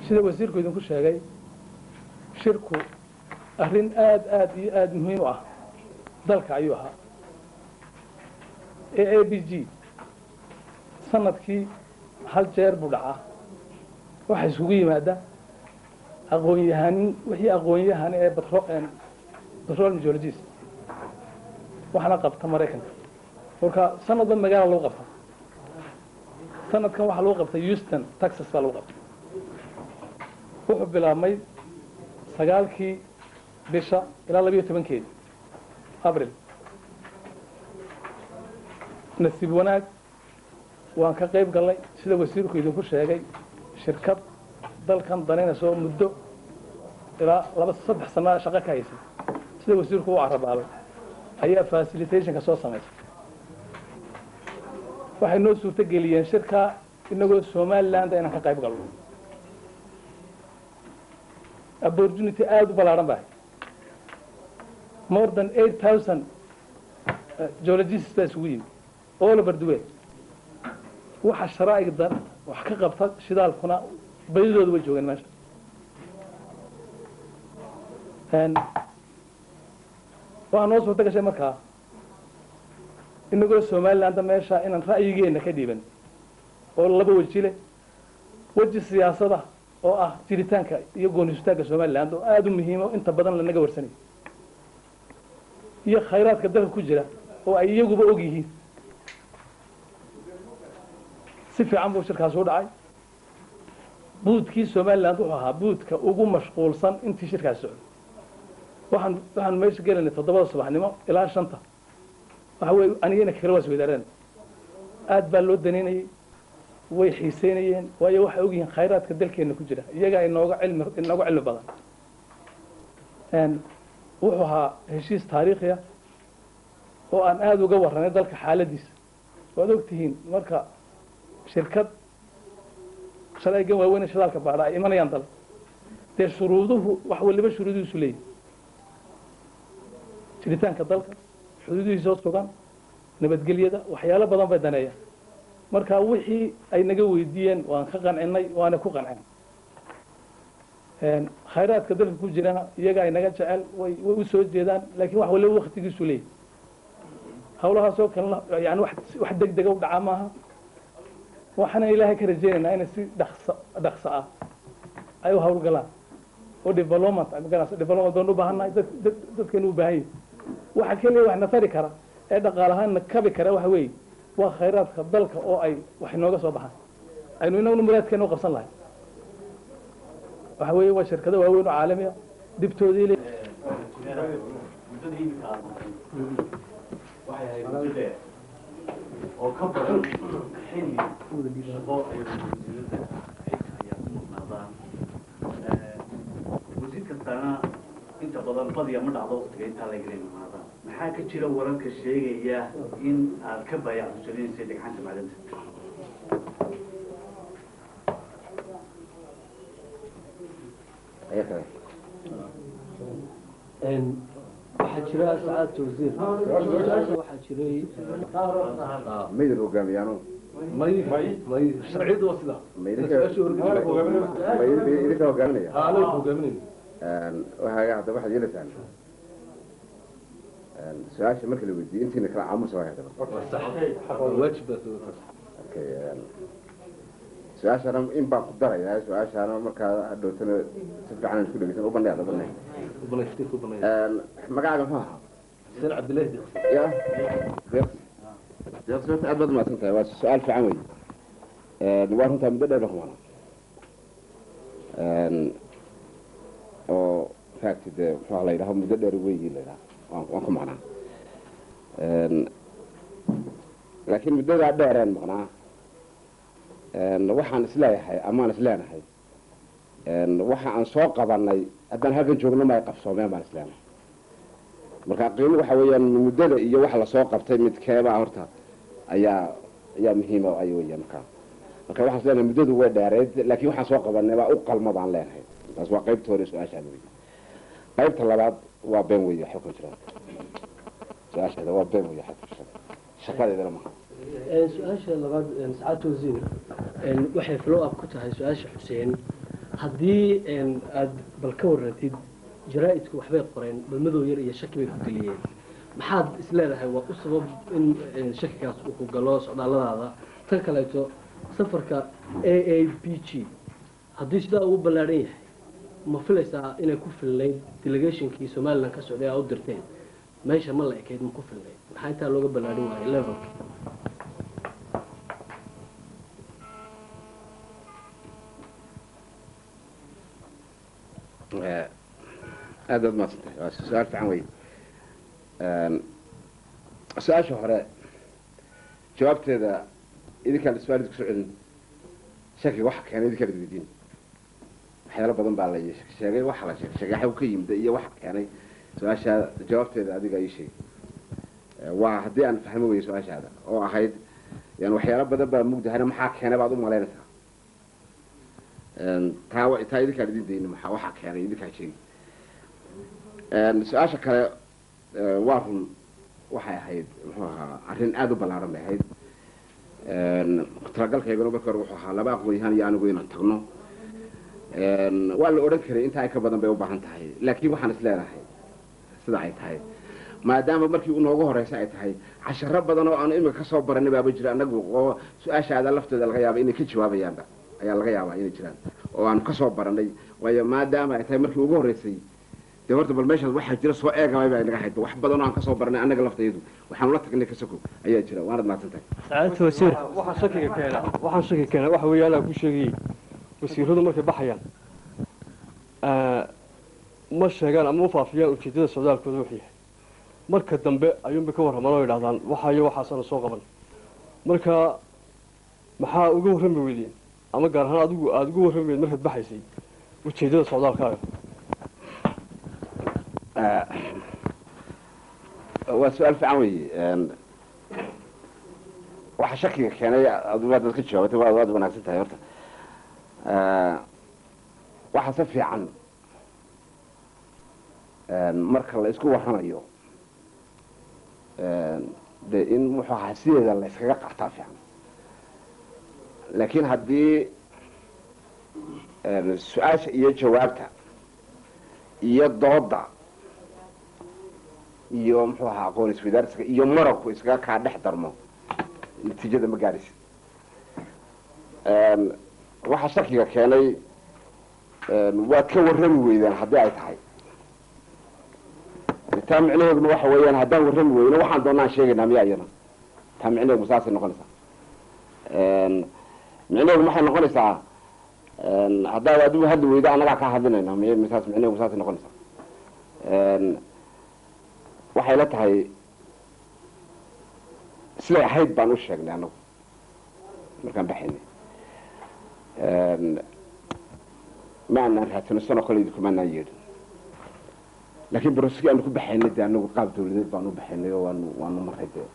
sida wasiirku idinku sheegay shirku arrin aada aada iyo aada muhiim u ah dalka ayuu ahaa a a b g sanadkii hal jeer buu dhacaa waxaa isugu yimaada aqoon-yahanin wixii aqoon-yahan ee petroleum geologist waxaana qabta maraykanka marka sanadba magaala lagu qabta sanadkan waxaa lagu qabtay houston texas baa lagu qabtay wuxuu bilaabmay sagaalkii bisha ilaa labiyo tobankeedi abril nasiib wanaag waan ka qayb gallay sida wasiirku idinku sheegay shirkad dalkan danaynayso muddo ilaa laba saddex sanaa shaqo ka haysay sida wasiirku u carabaabay ayaa facilitationka soo samaysay waxay noo suurto geliyeen shirkaa inagoo somaliland inaan ka qayb galno opportunity aada u ballaaran bahay more than eight thousand geologists baa isugu yimi all over the world waxa sharaa'igdan wax ka qabta shidaalkuna badidooda way joogeen meesha waxaa noo suurto gashay markaa inagoo somaliland meesha inaan ra'yigeena ka dhiiban oo laba weji leh weji siyaasada oo ah jiritaanka iyo goonistaagga somaliland oo aada u muhiimo inta badan lanaga warsanayo iyo khayraadka dalka ku jira oo ay iyaguba og yihiin si fiican buu shirkaas u dhacay buudkii somaliland wuxuu ahaa buudka ugu mashquulsan intii shirkaas socday waxaan waxaan meesha gelanay toddobada subaxnimo ilaa shanta waxa weye anigana kale waa isweydaareen aad baa loo danaynayay way xiiseynayeen waayo waxay ogyihiin khayraadka dalkeena ku jira iyagaa inooga cilmi inooga cilmi badan wuxuu ahaa heshiis taariikhi ah oo aan aada uga warranay dalka xaaladiisa waad ogtihiin marka shirkad shalaygan waaweyne shidaalka baadha ay imanayaan dal dee shuruuduhu wax waliba shuruudihiisu leeyihi jiritaanka dalka xuduudihiisoo sugan nabadgelyada waxyaalo badan bay daneeyaan marka wixii ay naga weydiiyeen waan ka qancinay waana ku qanceen khayraadka dalka ku jirana iyaga ay naga jecel way way u soo jeedaan laakiin wax waliba waktigiisu leeyahy hawlahaasoo kalena yani wax wax deg dega u dhacaa maaha waxaana ilaahay ka rajeynaynaa inay si dhaqso dhaqso ah ay u hawlgalaan oo development magaranaysa development baan u baahannahay dad dad dadkeenu u baahan yahay waxa keliya wax na tari kara ee dhaqaalahaan kabi kara waxa weeye waa khayraadka dalka oo ay wax inooga soo baxaan aynu inaguna muraadkeena u qabsan lahay waxa weeye waa shirkado waaweyn oo caalami ah dibtoodii le muddada iminka aad noqotay waxay ahayd muddo dheer oo ka badan xilli shaqo ay wasiirada xilka ayaa ku maqnaadaan wasiir kastaana inta badan badiya ma dhacdo waqtiga intaa laga maqnaadaan maxaa ka jira wararka sheegaya in aad ka baayacdusanaysa dhagxanta macdanta waxaa jira sacaadta wasiir waxaa jiray maydin hogaamiyaano may may sharciyadu waa sidaa idinka hogaaminaya anaga hogaaminayna waxaa hadda waxaad yeelaysaan su-aasha marka la weydiiyo intiina kala caamusa waa hadaba waajib baa soo taas okay su-aashana in baan ku darayaa su-aashana markaa hadhowtana si fiican aan isku dhegeysan u bandhig ada bandhig banay iftiin ku banay magacaaga muxuu ahaa xuseen cabdillahi diqsi ya deeqsirta aad baad umahadsan tahay waa su-aal fiican wey waa runtaa muddo dheer kumana oo fact dee muxuu la yidhaha muddo dheer weygii la yidhaha waan waan ku maqnaa laakiin muddadaa dheereen maqnaa waxaan isleeyahay amaan isleenahay waxa aan soo qabanay haddaan halkan joogno ma ay qabsoomeen baan isleenahay marka qiimo waxa weeyaan muddada iyo waxa lasoo qabtay midkeebaa horta ayaa ayaa muhiima ay weeyaan marka marka waxaan isleenahay muddadu way dheereed laakiin waxaan soo qabanay baa u qalma baan leenahay taas waa qaybta hore su-aashaan wey qaybta labaad waa been weeye waxa ku jira su-aasheeda waa been weeye waxa ku jira shaqadeedana maha su-aasha labaad sacaadta wasiir waxay flow up ku tahay su-aasha xuseen haddii een, aad bal ka warantid jaraa'idku waxbay qoreen balmadow yar iyo shaki bay ku geliyeen maxaad isleedahay waa u sabab in een, shakigaas uu ku galo socdaalladaada tan kaleeto safarka a a b g haddii sidaa ugu ballaadhan yahay ma filaysaa inay ku filnayd delegationkii somalilan ka socday aa u dirteen meesha ma la ekayd ma ku filnayd maxaa intaa looga ballaadhin waayay levelka aad baad mahadsantahay waa su-aal fiican wey su-aasha hore jawaabteeda idinkaan iswaalid kusoo celin shakiga waxa keenay idinkaan idweydiin waxyaalo badan baa la sheegay waxa la sheegay sheegay waxa uu ka yimid iyo waxa keenay su-aasha jawaabteeda adiga ii sheegay waa haddii aan fahmi weyo su-aashaada oo ahayd yani waxyaalo badan baa mugdahana maxaa keenay baad u malaynaysaa taa wa- taa idinkaan idin dayni maxaa waxaa keenay idinkaan sheegi su-aasha kale eh, waa run waxay ahayd muxuu ahaa arrin aada u ballaaran bay ahayd talagalkayguna marka hore wuxuu ahaa laba aqoon-yahaan iyo anigu inaan tagno waa la odhan karay intaa ay ka badan bay u baahan tahay laakiin waxaan is leenahay sida ay tahay maadaama markii unoogu horeysa ay tahay casharo badan oo aan imika kasoo baranay baaba jira anagu oo su-aashaada lafteeda laga yaaba inay ka jawaabayaanba ayaa laga yaabaa inay jiraan oo aan kasoo baranay waayo maadaama ay tahay markii ugu horeysay dee horta bal meeshaas waxaa jira soo eegabay baa inaga hayta wax badan oo aan kasoo baranay annaga laftayadu waxaanu la tagnay kasoko ayaa jira waanad mahadsan tahay sacaadatu wasiir waxaan shakiga keena waxaan shaki keena waxa weeye anaa ku sheegayey wasiiradu markay baxayaan ma sheegaan ama u faafiyaan ujeedada socdaalkooda wuxuu yahay marka dambe ayuunbay ka warramaan oo idhahdaan waxaayo waxaasana soo qaban marka maxaa uga warrami weydeen ama gaar ahaan adigu aada uga warrami weyd markaad baxaysay ujeedada socdaalkaaga waa su-aal fiican wey waxa shakiga keenay adugaa dad ka jawaabatay waa waad wanaagsan tahay horta waxa si fiican marka la isku warramayo de in muxuu ahaa sideeda la iskaga qartaa fiican laakiin haddii su-aasha iyo jawaabta iyo dooda iyo muxuu ahaa aqoon iswadaarsiga iyo marabku iskaga kaa dhex darmo natiijada ma gaadhaysid waxa shakiga keenay waad ka warrami weydaan haddii ay tahay taa micnaheeduna waxa weeyaan haddaan warrami weyno waxaan doonaan sheegaynaa miya iyana taa micnaheedu saasay noqonaysaa micnaheedu maxay noqonaysaa haddaad adigu hadli weydo annagaa kaa hadlinayna m saas micnaheedu saasay noqonaysaa waxay la tahay siday ahayd baan u sheegnay anagu markaan baxaynay ma anaan raadsano sanoo kale idinkuma anaan yeedhin laakiin baroskii aanu ku baxaynay dee anagu qaab dawladeed baanu baxaynay oo waanu waanu maray dee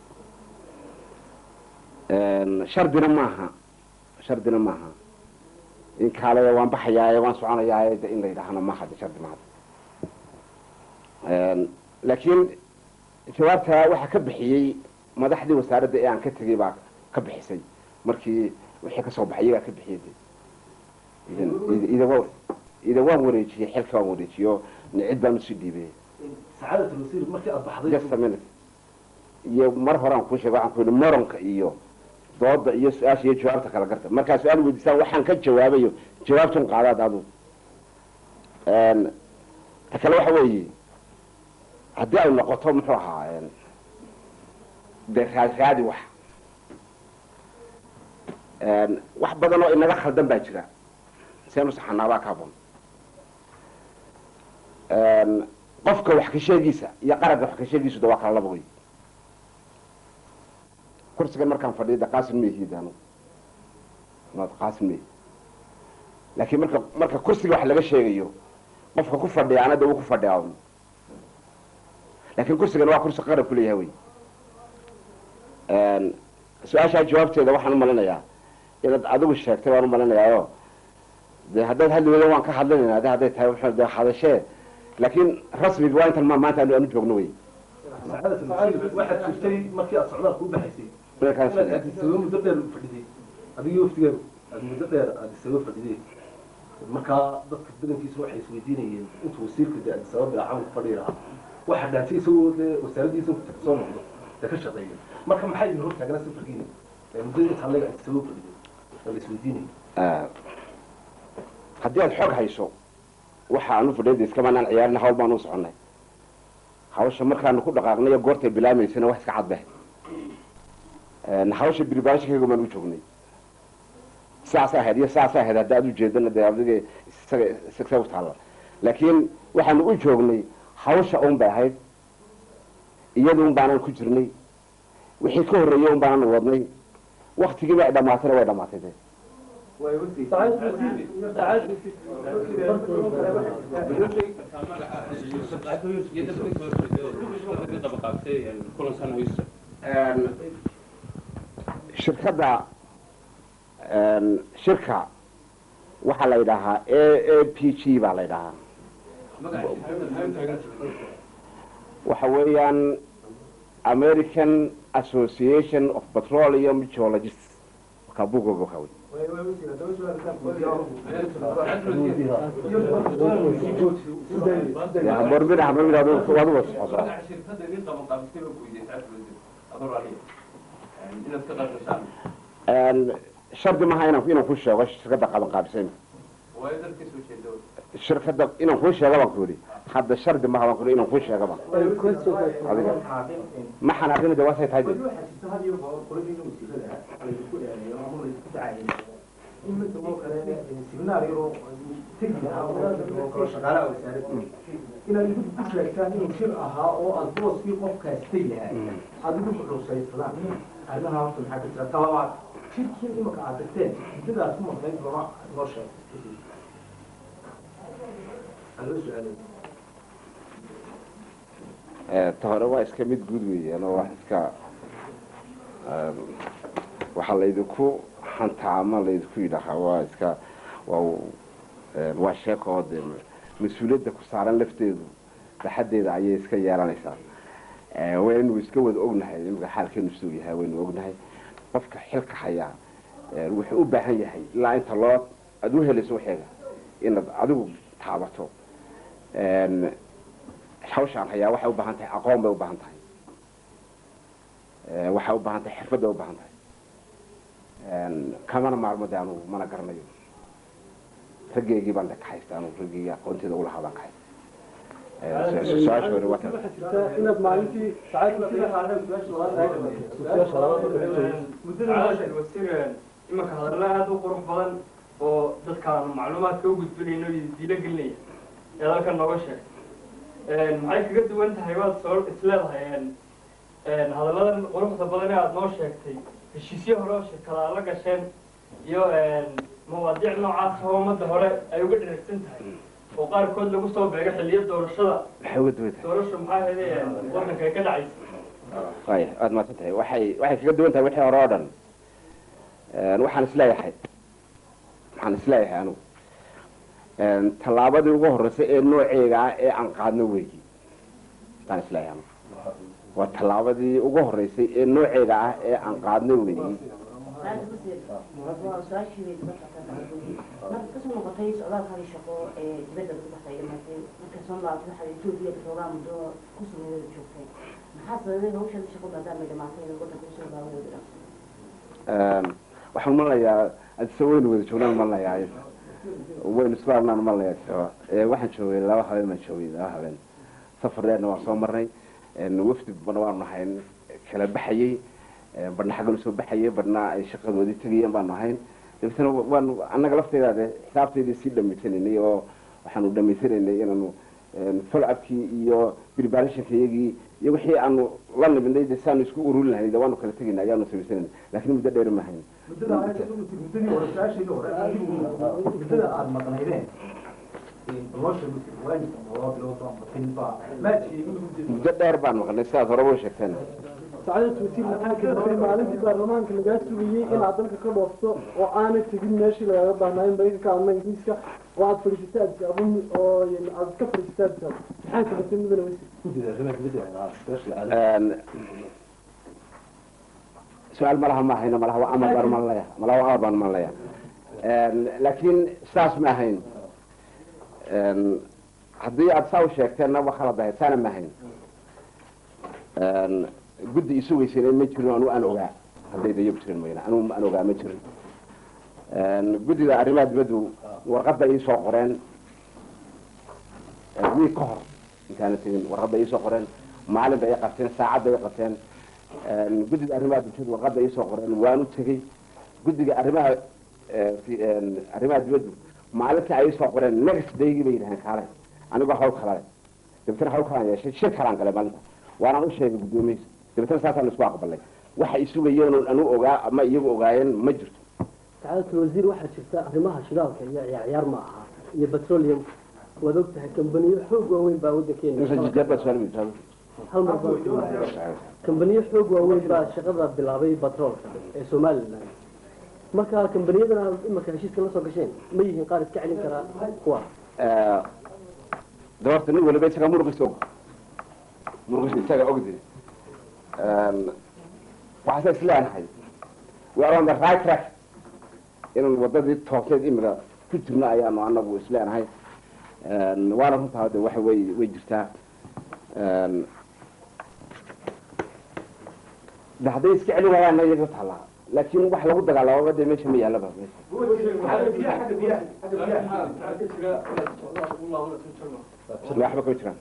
shardina maaha shardina maaha in kaale waan baxayaaye waan soconayaaye de in la yidhaahana maaha de shardi maaha laakiin jawaabta waxaa ka bixiyey madaxdii wasaaradda ee aan ka tegay baa ka bixisay markii wixii kasoo baxay iyagaa ka bixiyay de ida wa ida waan wareejiyey xilka waan wareejiyo cid baan usii dhiibay sacaadatu wasiir markii aad baxday just a minute iyo mar hore aan kuu sheegay waxaan ku yidhi moronka iyo dooda iyo su-aasha iyo jawaabta kala garta markaa su-aal weydiisaan waxaan ka jawaabayo jawaabtun qaadaad adu ta kale waxa weeye haddii ay noqoto muxuu ahaa dee raadi raadi wax wax badan oo inaga khaldan baa jira seenu saxanaabaa ka habon qofka wax ka sheegiisa iyo qarabka wax ka sheegiisu de waa kala laba wey kursigan markaan fadhiyo de qaasim mehid anu maad qaasim mehi laakiin marka marka kursiga wax laga sheegayo qofka ku fadhiyaana de uu ku fadhiyaa un laakiin kursigan waa kursi qarab ku leeyahay wey su-aashaa jawaabteeda waxaan umalinayaa inaad adigu sheegtay waan umalinayaayo de haddaad hadli weyda waan ka hadlinayna de hadday tahay wuxuu de hadashee laakiin rasmiga waa intan ma maanta anu aanu joogno wey sacaadatu wasiir waxaad jirtay markii aad socdaalka u baxaysay inaad addisababa muddo dheer fadhiday adigii waftigeedu aad muddo dheer addisababa fadhiday markaa dadka badankiisa waxay isweydiinayeen intuu wasiirka de addis ababa ilaa camalka fadhiyi lahaa waxa dhaantay isagoo dee wasaaraddiisa ku tagta soo noqdo dee ka shaqeeya marka maxay idin hortaagana safarkiina muddada inta anaga addis ababa fadhiyo waa la isweydiinaya haddii aad xog hayso waxa aanu fadhiyada iskamanaan ciyaarin hawl baanu u soconnay hawsha markaanu ku dhaqaaqnay goortay bilaamaysana wax iska cadbeh hawsha biribaanshinkayga baan u joognay saas ahayd iyo saas ahayd hadda aad ujeedana dee adiga isaga isaga u taalla laakiin waxaanu u joognay hawsha un bay ahayd iyada un baanaan ku jirnay wixii ka horreeyey un baanaan wadnay waktigiiba ay dhamaatayna way dhamaatay dee shirkadda shirka waxaa la yidhaahaa a a p g baa la yidhahaa waxa weeyaan american association of petroleum geologists markaa buugooga waxa wey borbina habrmina waad u wasocoso shardi maha inaan inaan ku sheego shirkadda qaban qaabisay shirkadda inaan kuu sheego baan ku yidhi hadda shardi maha baan ku yidhi inaan kuu sheego baan adiga ma xanaaqina de waasay tahay inaad igu ku sheegtaan inuu shir ahaa oo aad booskii qofkaasta yahay aad igu xusuusaysadaan arrimaha horta maxaa ka jira talabaad shirkii imaka aad tagteen muddadaas ku maqnayd lama noo sheeg aloo su-aalay ta hore waa iska mid guud weeyaan oo wax iska waxaa laydinku hantaa ama laydinku yidhaahaa waa iska waa waa sheeko oo dee mas-uuliyadda ku saaran lafteedu baxaddeeda ayay iska yeelanaysaa waynu iska wada ognahay imika xaalkeenu siduu yahay waynu ognahay qofka xilka hayaa wuxuu u baahan yahay ilaa inta loo aada u helayso waxeega inaad adigu taabato hawshaan hayaa waxay u baahan tahay aqoon bay u baahan tahay waxay u baahan tahay xirfad bay u baahan tahay kamana maarmo de anugu mana garanayo raggeygii baan de ka haysta anugu raggeygii aqoonteeda ulahaa baan ka haysta su-aasha hore waa tan inaad maalintii imanka hadalla aada u qurux badan oo dadkaan macluumaadka u gudbinayno iyo diilo gelinaya ee halkan nooga sheeg maxay kaga duwan tahay waad soo isleedahay hadalladan quruxda badan ee aada noo sheegtay heshiisyo hore oo shirkadaad la gasheen iyo mawaadiic noocaas oo ummadda hore ay uga dheragsan tahay oo qaarkood lagu soo beego xiliyo doorashada maxay uga duwan tahay doorasha maxaa heday wadanka ay ka dhacaysa waaya aada mahadsan tahay waxay waxay kaga duwan tahay wixii hore oo dhan waxaan isleeyahay waxaan isleeyahay anugu tallaabadii ugu horreysay ee nooceega ah ee aan qaadno weyi baan isleeyahay anugu waa tallaabadii ugu horreysay ee nooceega ah ee aan qaadno weyi marka kasoo noqotay socdaalkaadii shaqo ee dibadda lagu baxday dhamaatay marka soo laabatay waxaad etoobiya xoogaa muddo ku sugeeda joogtay maxaa sababay hawshan shaqo maadaamay dhamaatay inay wadanka usoo laabanayda waxaan malnayaa adise waynu wada joognaan malnayaa waynu isku arnaan malnayaa waxaan joogay laba habeen baan joogay laba habeen safar dheerna waan soo marnay wafdi badna waanu nahayn kala baxayey badhna xaggan usoo baxayay badhna ay shaqadoodii tegayeen baanu ahayn dabeetana waanu annaga lafteedaade xisaabteedii sii dhamaysanaynay oo waxaanu dhamaysanaynay inaanu folcabkii iyo preparation-ka iyagii iyo wixii aanu la nimidnay de saanu isku ururin lahayn de waanu kala tegayna ayaanu samaysanayna laakiin muddo dheeri maahayn muddada aad muddadii hore su-aashayda hore muddada aada maqnaydeen loo sheego waajib loo bilood ama tinba maad sheegin muddo dheer baan maqnay sidaad horeba u sheegteen sacaadad wasiir maxaa keentay maalintii baarlamaanka lagaa sugayey inaad dalka ka dhoofto oo aanay tegin meeshii lagaaga baahnaayeen maraykanka ama ingiriiska oo aad fadhiisatay addis ababa oo aad ka fadhiisatay addis ababa maxaa keentay mudane wasiir guddida arrimaha dibadda su-aasha su-aal malaha ma hayno malaha waa amar baan malanaya malaha waa amar baan malanaya laakiin saas ma ahayn haddii aada saa u sheegteenna wa khalad ahayd saana ma ahayn guddi isu weyseen ma jirin anu aan ogaa haddayda iyagu jirin mayna anu aan ogaa ma jirin guddida arrimaha dibaddu warqadda ii soo qoreen wiig ka hor intaana tegin warqadda ii soo qoreen maalin bay i qabteen saacad bay i qabteen guddida arrimaha bulshadu warqadda ii soo qoreen waanu tegey guddiga arrimaha arrimaha dibaddu maalinta ay soo qoreen next daygii bay yidhaheen kaalay anigoo hawl kalale dabeetana hawl kalaan yeeshay shir kalaan galay maalinta waanaan u sheegay guddoomiyiisa dabeetana saasaan isku aqbalay waxa i sugayeen anu ogaa ama iyagu ogaayeen ma jirto sacaadatu wasiir waxaa jirta arrimaha shidaalka iyo ciyaar ciyaar ma aha iyo petroleum waad og tahay kambaniyo xoog waaweyn baa waddankeena hal mar baa kambaniyo xoog waaweyn baa shaqada bilaabay batroolka ee somaliland marka kambaniyadana imarka heshiiska la soo gasheen ma yihiin qaar iska celin karaa kuwa de horta nin waliba isaga muruqiisa og muruqiisa isaga ogdi waxaase isleenahay we are on the right track inaan wadadii toosneed imika ku jirno ayaanu anagu isleenahay waana runtaa de waxa way way jirtaa de hadday iska celin waayaanna iyaga taallaa laakiin wax lagu dagaalamo de meesha ma yaalaba meesha waxba kama jiraan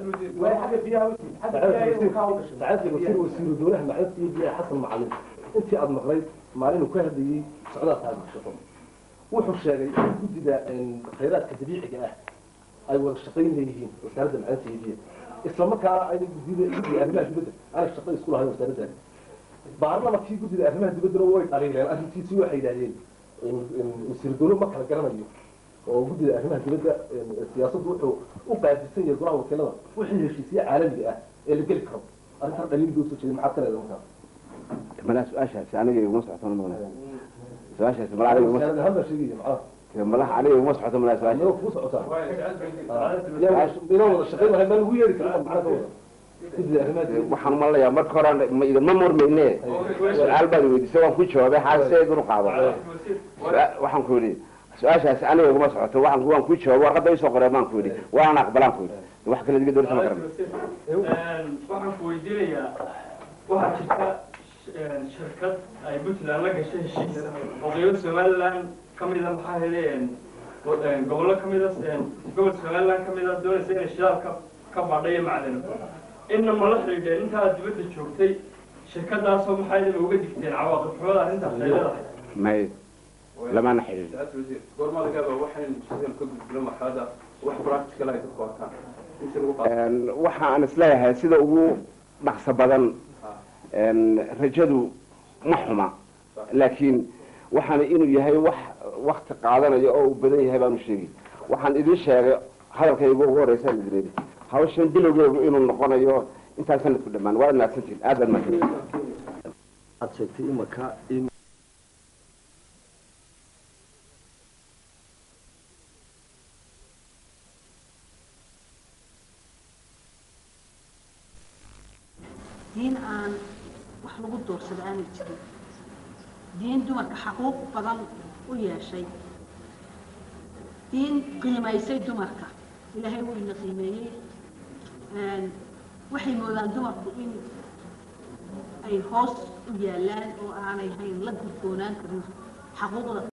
sacaadka wasiir wasiiru dowlaha macdanta iyo biyaha xasan macalin intii aada maqlayd maalin uu ka hadlayey socdaal taagshaqo wuxuu sheegay in guddida khayraadka dabiiciga ah ay wada shaqayn leeyihiin wasaaradda macdanta iyo biyaha isla markaana ayna guddida guddiga arrimaha dibadda aanay shaqo isku lahayn wasaaradda baarlamankii guddida arrimaha dibaddana way dhaliileen arrintiisi waxay yidhahdeen wasiir dowlo ma kala garanayo oo guddida arrimaha dibadda siyaasaddu wuxuu u qaadisan yahay golaha wakiilada wixii heshiisya caalamiga ah ee la geli karo arrintan dhaliil buu soo jeeday maxaad ka leedahay markaa malaa su-aashaasi aniga iguma socoto ma su-aashaasi malaa aniga iguma wasaaradda hadda sheegaya macnaha malaha aniga iguma socoto malaa su-aasha anoo kuu socotaa inaan wada shaqayn lahayn maa lagu yeeri karaa macnaha ka wada guddida arrimaha dibadda waxaan umalayaa marka hore ma idinma mormayne su-aal baad weydiisay waan ku jawaabay xaase idinu qaado Su-aa- waxaan ku yidhi su-aashaasi aniga iguma socoto waxaan waan ku jawaabay warqadda isoo qoreen baan ku yidhi waana aqbalaan ku yidhi wax kale diga doorisa ma garan waxaan ku weydiinayaa waxaa jirta sh- shirkad ay puntland la gashay heshiis oo qeybo somaliland ka mida maxaa hele gobollo ka mida gobol somaliland ka mida doonaysa inay shidaal ka ka baadhayo macdano inna ma la xidhiidheen inta aad dibadda joogtay shirkadaasoo maxaa idin uga digteen cawaaqib xumada arrintaas ay leedahay may lamana xidhiidhin goormaa laga yaabaa waxaan sideen ka gudbino marxalada wax practical ay dadku arkaan inta lagu qaato waxa aan isleeyahay sida ugu dhaqso badan rajadu ma xuma laakiin waxaana inuu yahay wax wakti qaadanayo oo uu badan yahay baanu sheegi waxaan idin sheegay hadalkayga ugu horeysa idin hawshan bilowgeegu inuu noqonayo intaan sanadku dhammaan waa naadsantiin aad baad mahadsan aad sheegtay imaka in diin aan wax lagu doorsada aanay jirin diin dumarka xaquuq badan u yeeshay diin qiimaysay dumarka ilaahay wuu ina qiimeeyey waxay moodaan dumarku in ay hoos u yaalaan oo aanay hayn la gudboonaan karin xaquuqda